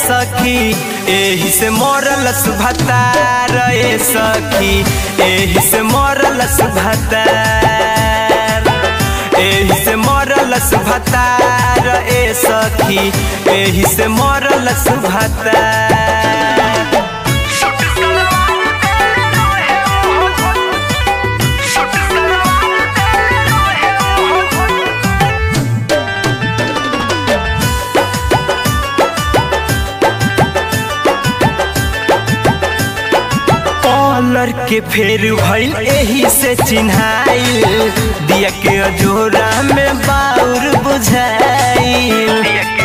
सखी एही से मरल सुभतार ए सखी एही से मरल सुभतार एही से मरल सुभतार ए सखी एही से मरल सुभतार कॉलर के फेर भइल एही से चिन्हाइल दिया के अजोरा में बाउर बुझाइल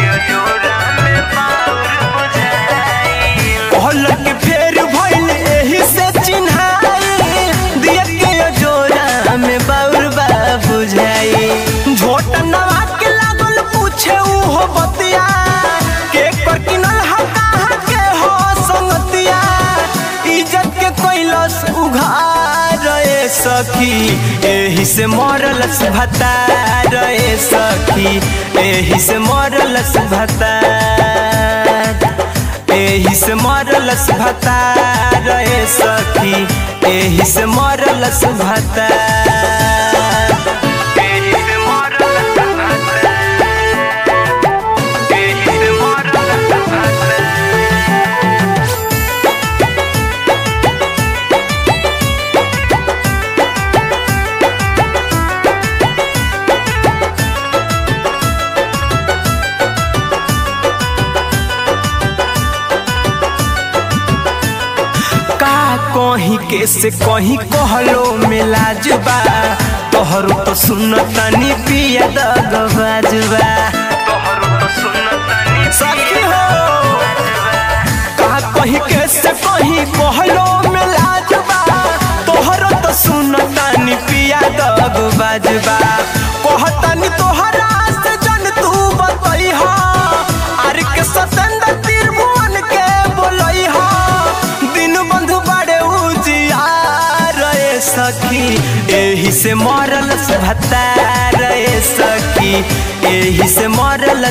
कॉलर के फेर भइल एही से चिन्हाइल दिया के अजोरा में बाउर बा बुझाइल झोट नवा के लागल पूछे उहो बतिया के कर किनल हा कहाँ के हो संगतिया इज्जत के कैलस उघार ए सखी एही से मरल भतार ए सखी एही से मरल भतार एही से मरल भतार ए सखी एही से मरल भतार एही से मरल भतार एही से मरल भतार का कहीं के से कहीं कहलो मिलाजुबा तोहरो तो सुन तनी पिया दगबाजुबा तोहरो तो सुन तनी सखी हो का कहीं के से कहीं कहलो मिलाजुबा तोहरो तो सुन तनी पिया दगबाजुबा कहतनी तोहरा से जन तू बतई हो आर के सतेंद्र त्रिभुवन के बोलई हो दिन बंधु बड़े उजियार ए सखी एही से मरल भतार ए सखी एही से मरल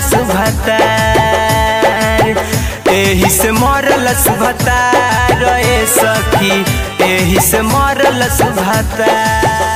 भतार एही से मरल भतार ए सखी एही से मरल भतार